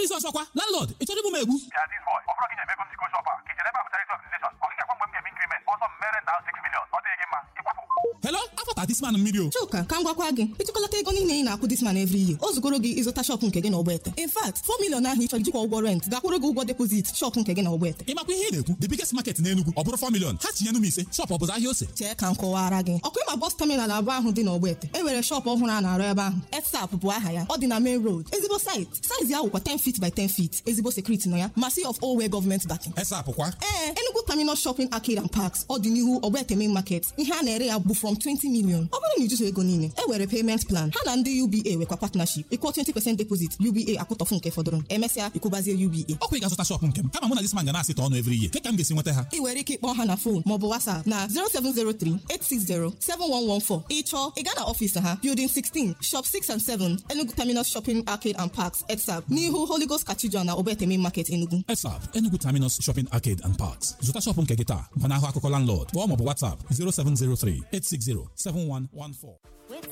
Jizọs ọkwa landlord ị chọrọ igbu m egbu Ya this boy, ọ bụrụ gị nyemego m siko shop a ka ichere ebe a bụ charity organization ọ gịga gwa mgbe m ga-eme increment ọsọ m mere nda 6 million ọ dịghị gị mma ịkwapụ Hello afọta this man mmiri o Chuka ka m gwakwa gị ịtụkọlata ego niile ị na-akwụ this man every year o zugoro gị ịzụta shọpụ nke gị na ọgbete in fact 4 million ahụ ị chọrọ ijikwa ụgwọ rent gakwụrụ gị ụgwọ depozit shọpụ nke gị na ọgbete ị makwa ihe ị na-ekwu the biggest market n'Enugu ọ bụrụ 4 million ha tinyenu m ise shop ọ bụzụ ahịa ose chee ka m kọwara gị ọkụ ịma bọs taminal abụọ ahụ dị n'ọgbete e nwere shọpụ ọhụrụ a na-arụ ebe ahụ etsap bụ aha ya ọ dị na main road ezigbo site saizi ya wụkwa 10 feet by 10 feet ezigbo sekuriti nọ ya masi of owe gọọmenti backing esap kwa ee Enugu Terminal Shopping Arcade and Parks ọ dị n'ihu Ogbete Main Market ihe a na-ere ya bụ from 20 million ọ bụrụ na ijuso ego niile e were payment plan ha na ndị UBA nwekwa partnership ịkwụọ 20% deposit UBA akwụtọfụ nke fọdụrụ emesịa ịkwụbazie UBA ọkwa ị ga-azụta shop nke m kama mụ na this man ga na-asịta ọnụ every year ka m ga-esi nweta ha ị nwere ike ịkpọ ha na fon maọbụ WhatsApp na 07038607114 ịchọọ ị gaa na ọfịs ha Building 16 Shop 6 and 7 Enugu Terminal Shopping Arcade and Parks ETSAP n'ihu Holy Ghost Cathedral na Ogbete Main Market Enugu esap Enugu Terminus Shopping Arcade and Parks zụta shop nke gị taa gbanahụ akụkọ landlord kpọọ maọbụ WhatsApp 0703 860 7114